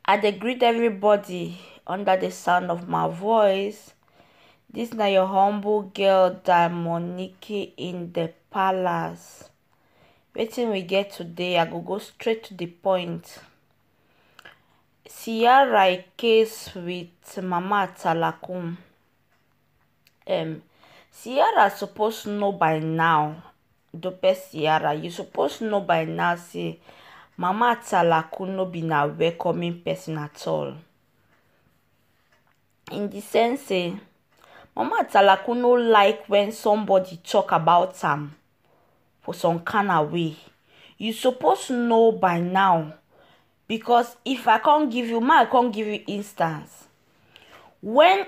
I dey greet everybody under the sound of my voice. This na your humble girl Diamonique in the palace. Wetin we get today, I go go straight to the point. Sierra case with Mama Talakum. Um, Sierra suppose know by now, Dope Sierra, you suppose know by now say Mama Talaku no be na welcoming person at all. In the sense say, Mama Talaku no like when somebody talk about am for some kind of way. You suppose know by now because if I can't give you, ma I can't give you instance. When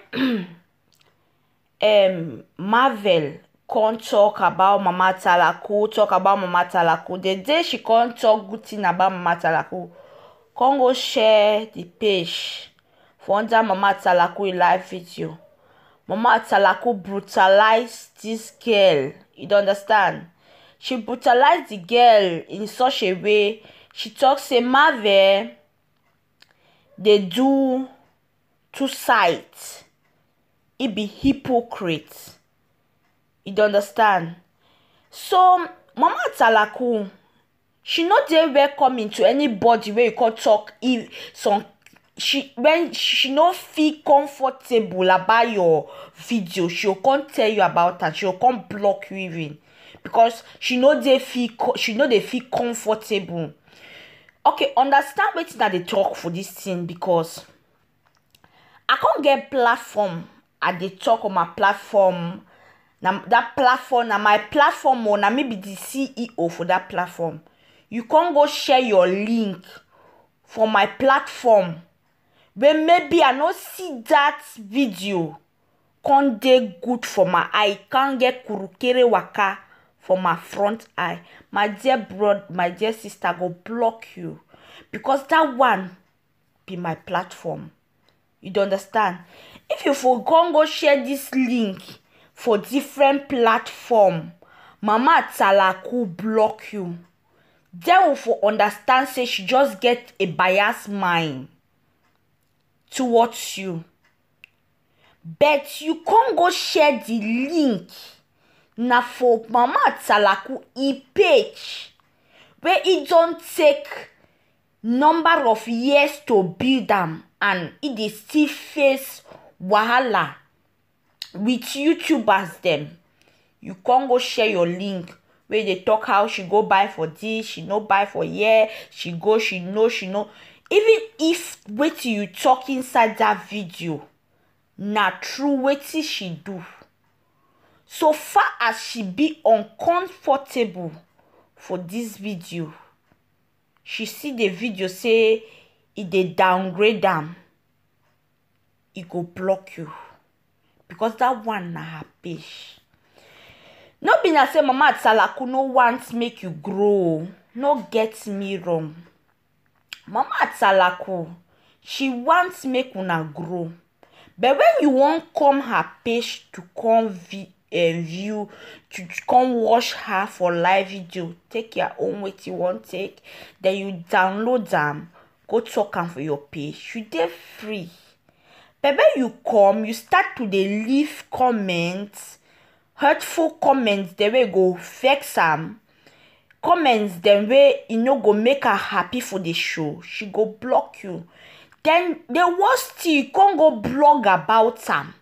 um Marvel can't talk about Mama Talaku, talk about Mama Talaku, the day she can't talk good thing about Mama Talaku, come go share the page for under Mama Talaku live video. Mama Talaku brutalize this girl. You don't understand? She brutalized the girl in such a way. She talk say Marvel dey do two sides. He be hypocrite. You dey understand? So Mama Talaku, she no dey welcoming to anybody wey you come talk if some she when she no feel comfortable about your video she go come tell you about am she go come block you even because she no dey feel she no dey feel comfortable okay understand wetin i dey talk for this thing because i come get platform i dey talk on my platform na that platform na my platform o na me be the ceo for that platform you come go share your link for my platform wey maybe i no see that video come dey good for my eye come get kurukere waka for my front eye my dear bro my dear sister I go block you because that one be my platform you dey understand if you for come go share this link for different platform mama talaku block you then we for understand say she just get a bias mind towards you but you come go share the link na for mama talaku e page wey e don take number of years to build am and e dey still face wahala with youtubers dem you come go share your link wey dey talk how she go buy for this she no buy for here she go she no she no even if wetin you talk inside that video na true wetin she do so far as she be uncomfortable for this video she see the video say e dey downgrade am e go block you because that one na her page no be na say mama talaku no want make you grow o no get me wrong mama talaku she want make una grow but when you wan come her page to come vi um view to come watch her for live video take your own wetin you wan take then you download am go talk am for your page you dey free but when you come you start to dey leave comment hurtful comment dem wey go vex am comments dem wey e no go make her happy for the show she go block you then the worst thing you come go blog about am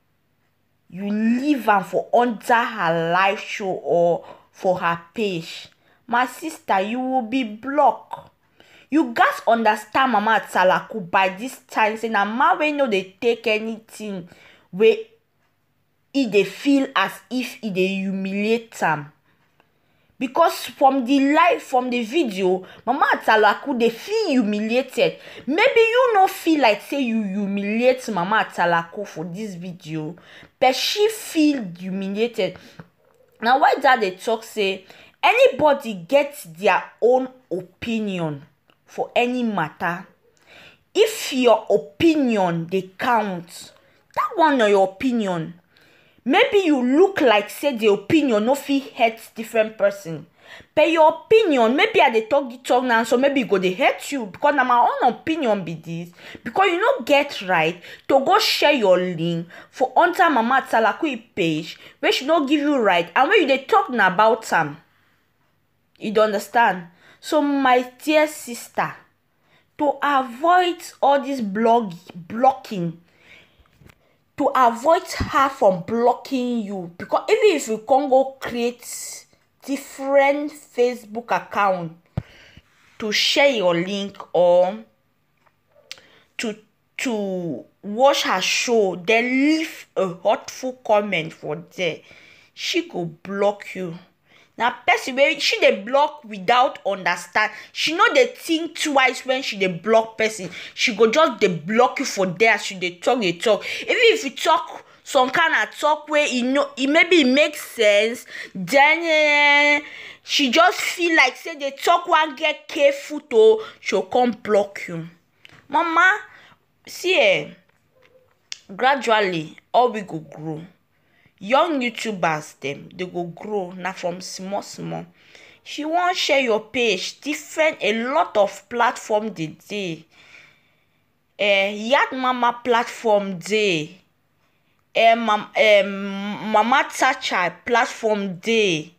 you leave am for under her live show or for her page my sister you will be blocked you gats understand mama talaku by this time say na man wey no dey take anything wey e dey feel as if e dey humiliate am because from the live from the video mama talaku dey feel humiliated maybe you no feel like say you humiliate mama talaku for this video but she feel humiliated na why dad dey talk say anybody get their own opinion for any matter if your opinion dey count that one na your opinion maybe you look like say the opinion no fit hurt different person but your opinion maybe i dey talk the talk now so maybe e go dey hurt you because na my own opinion be this because you no get right to go share your link for under mama atalakui page wey she no give you right and when you dey talk na about am you dey understand so my dear sister to avoid all this blog blocking to avoid her from blocking you because even if you come go create different facebook account to share your link or to to watch her show then leave a hurtful comment for there she go block you na person wey she dey block without understand she no dey think twice when she dey block person she go just dey block you for there as you dey talk dey talk even if you talk some kind of talk wey e no e maybe e make sense then uh, she just feel like say the talk wan get careful to she go come block you mama see eh gradually all we go grow young youtubers dem dey go grow na from small small if you wan share your page different a lot of platform dey dey eh yard mama platform dey eh mam um, mama tacha platform dey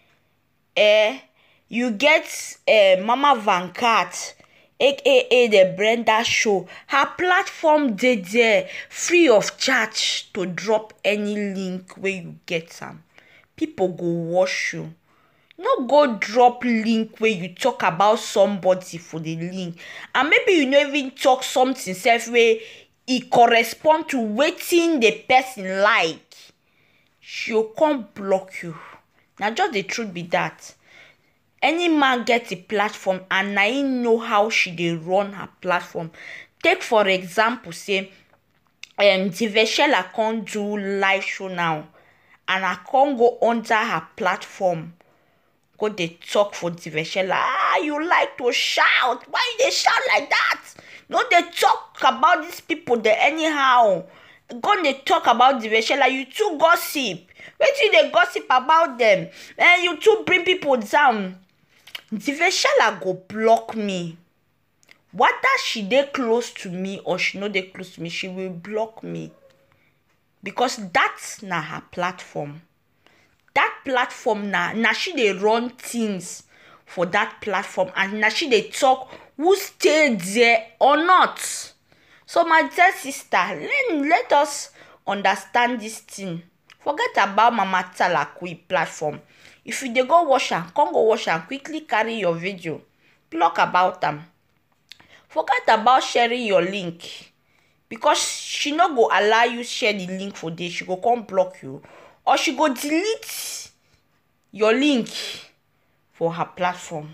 eh you get eh mama vancat aka the brenda show her platform dey there free of charge to drop any link wey you get am people go watch you no go drop link wey you talk about somebody for the link and maybe you no even talk something sef wey e correspond to wetin the person like she go come block you na just the truth be that any man get a platform and na him know how she dey run her platform take for example say um diveshela come do live show now and i come go under her platform go dey talk for diveshela ah you like to shout why you dey shout like that no dey talk about these people dey anyhow go dey talk about diveshela you too gossip wetin you dey gossip about them eh you too bring people down diveshela go block me whether she dey close to me or she no dey close to me she will block me because that na her platform that platform na na she dey run things for that platform and na she dey talk who stay there or not so my dear sister let let us understand this thing forget about mama talakui platform if you dey go watch am come go watch am quickly carry your video block about am forget about sharing your link because she no go allow you share the link for there she go come block you or she go delete your link for her platform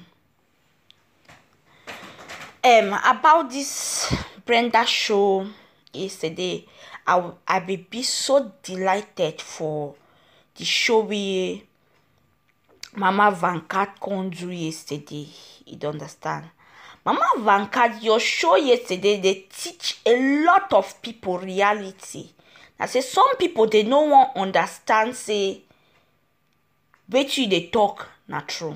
um about this brenda show yesterday i w- i be be so delighted for the show wey mama vancat come do yesterday you dey understand mama vancat your show yesterday dey teach a lot of people reality na say some people dey no wan understand say wetin you dey talk na true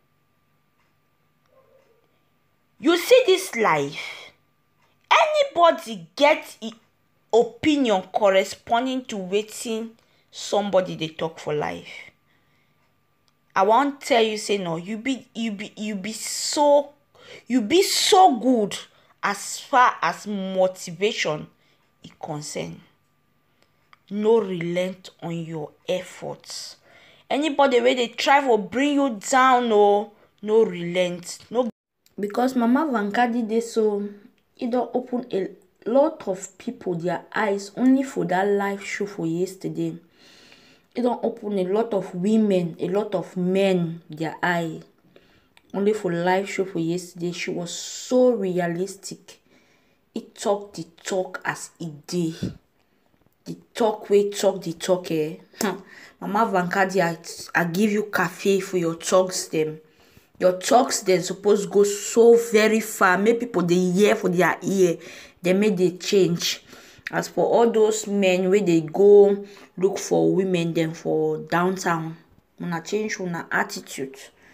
you see this life anybody get e opinion corresponding to wetin somebody dey talk for life i wan tell you say no you be you be you be so you be so good as far as motivation e concern no relent on your efforts anybody wey dey try for bring you down o no relent no because mama vankadi dey so e don open a lot of people their eyes only for that live show for yesterday e don open a lot of women a lot of men their eye only for live show for yesterday she was so realistic e talk the talk as e dey the talk wey talk the talk eh hmm. mama vankadi i i give you cafe for your talks dem your talks dem suppose go so very far make people dey hear for their ear dem make dey change as for all those men wey dey go look for women dem for downtown una change una attitude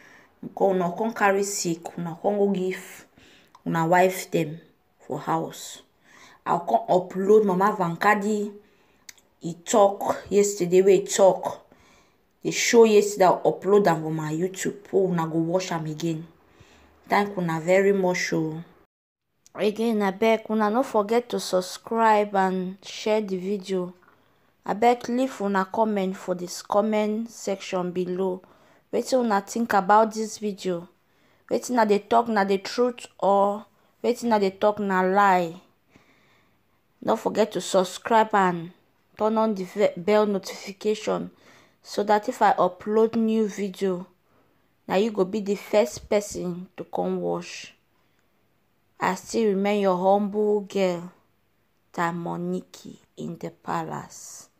una come carry sick una come go give una wife dem for house i come upload mama vankadi e talk yesterday wey e talk e show yesterday i upload am for my youtube so una go watch am again thank una very much o again abeg una no forget to subscribe and share the video abeg leave una comment for the comment section below wetin una think about this video wetin i dey talk na the truth or wetin i dey talk na lie no forget to subscribe and turn on the bell notification so that if i upload new video na you go be the first person to come watch i still remain your humble girl tamoniki in the palace